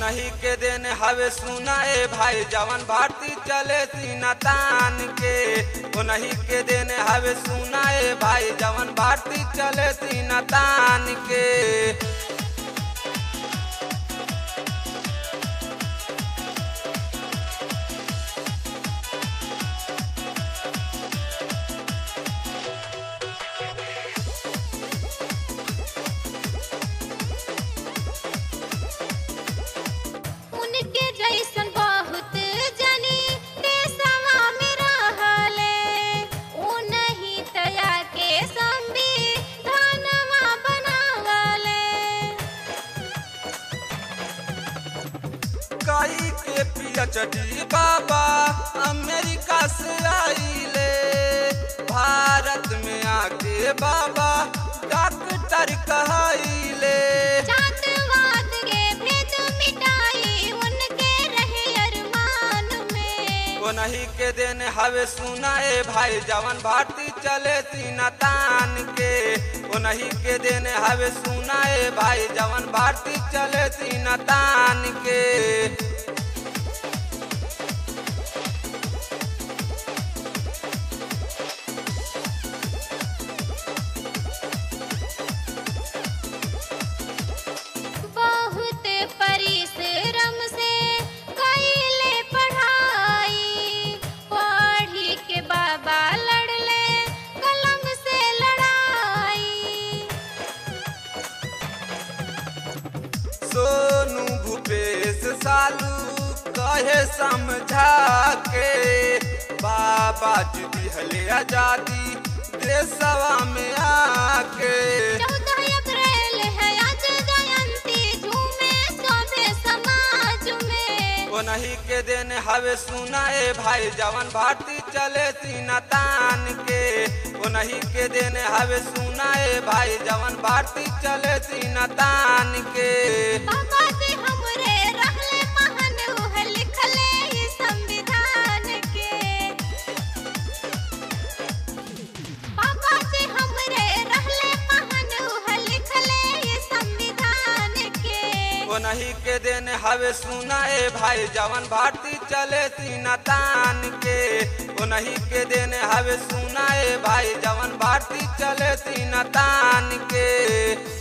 उन्हीं के दिन हवे सुनाए भाई जवन भारती चले सीना तान के उन्हीं के दिन हवे सुनाए भाई जवन भारती चले सीना तान के उनके जैसन बहुत जनी देशवा में रहले उनही तया के संविधानवा बनावले कई के पीएचडी बाबा अमेरिका से आइले भारत में आके बाबा डॉक्टर कहले जातवाद के भेद मिटाई उनके रहे अरमान में उन्हीं के दिन हवे सुनाए भाई जवन भारती चले सीना तान के उन्हीं के दिन हवे सुनाए भाई जवन भारती चले सीना तान के बहुत परिश्रम से कैले पढ़ाई पढ़ी के बाबा लड़ले कलम से लड़ाई सोनू भूपेश सालू कहे समझा के बाबा जी दिहले आजादी देशवा में आके चौदह अप्रैल है आज जयंती झूमे सभे समाज में उन्हीं के दिन हवे सुनाए भाई जवन भारती चले सीना तान के उन्हीं के दिन हवे सुनाए भाई जवन भारती चले सीना तान के बाबा जी हमरे रहले महान उह लिखले ई संविधान के बाबा जी हमरे रहले महान उह लिखले ई संविधान के उन्हीं के दिन हवे सुनाए भाई जवन भारती चले सीना तान के उन्हीं के दिन हवे सुनाए भाई जवन भारती चले सीना तान के